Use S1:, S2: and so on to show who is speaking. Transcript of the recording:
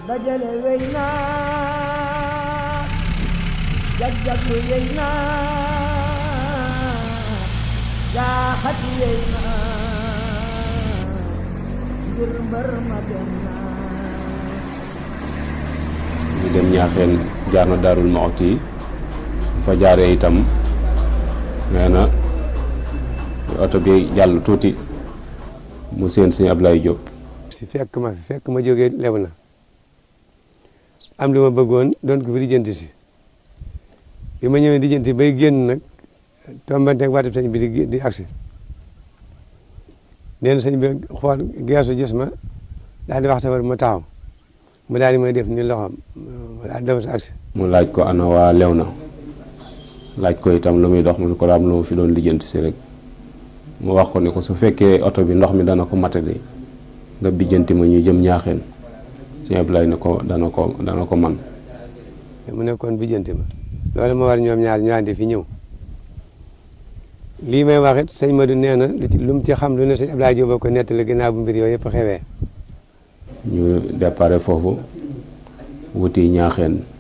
S1: dajale wey naa jag-jaglu wey naa jaaxati wey naa ngir mbër ma dem naa
S2: ñu dem ñaaxeen jaar na daarul Muxti yi bu fa jaaree itam nee na oto bi jàll tuuti mu seen sëñ Ablaye Diop
S3: si fekk ma fi fekk ma jógee lew na am lu ma bëggoon doon ko fi lijjanti si bi ma ñëwee lijjanti bay génn nag tombanteeg waatib sëñ bi di di agsi nee na sëñ bi xool geesu gis ma daal di wax safar ma taxaw mu daal di may def ni loxoom daal di dem sa agsi
S2: mu laaj ko ana waa lew na laaj ko itam lu muy dox mu ne ko daam lu mu fi doon lijjanti si rek mu wax ko ni ko su fekkee oto bi ndox mi dana ko matadi nga bijjanti ma ñu jëm ñaaxeen sëñ Ablaye ne ko dana ko dana ko man
S3: mu nekkoon bijjanti ma loolu ma war ñoom ñaar ñu àndi fi ñëw lii may wax it sëñ Madou nee na lu ci lu mu ci xam lu ne sëñ Ablaye Diop ko nettali ginnaaw bu mbir yooyu yëpp xewee
S2: ñu déparé foofu wuti ñaaxeen